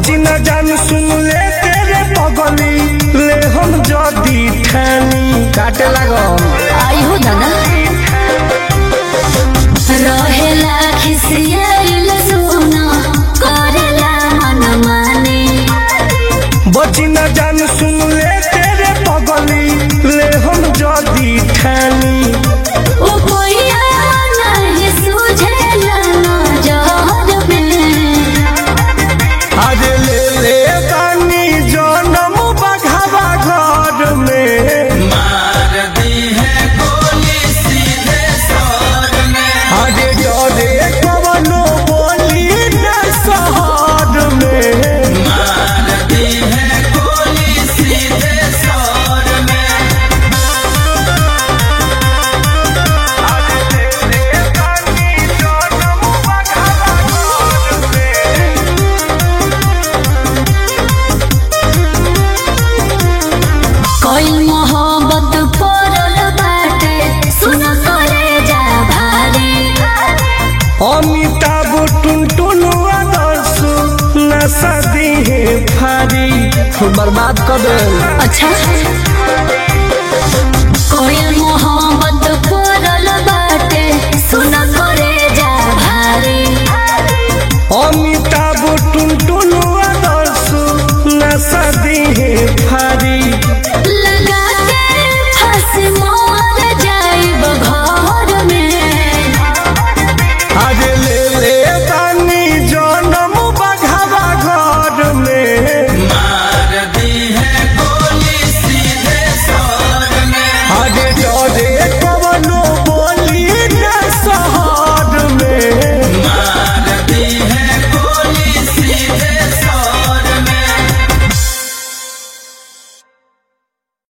बची न जान सुन ले तेरे पगली ले हम जदी ठानी काटे लागो आई हो दादा रहेला खिसियाइल सोना करेला मन माने बची न जान सुन ले तेरे पगली ले हम जदी ठानी ओ कोइया नहीं सुझेला नजर में आज ले ले बानी जनम बघावा घर में मार दी है गोली सीधे सर में आज डरे कवनो बोली न शहर में मार दी है गोली सीधे सर में कोई मोहब्बत करल बाटे सुन करे जा भारी अमिताभ टुनटुन आदर्श नशा दी है फारी बर्बाद कर दे अच्छा कोई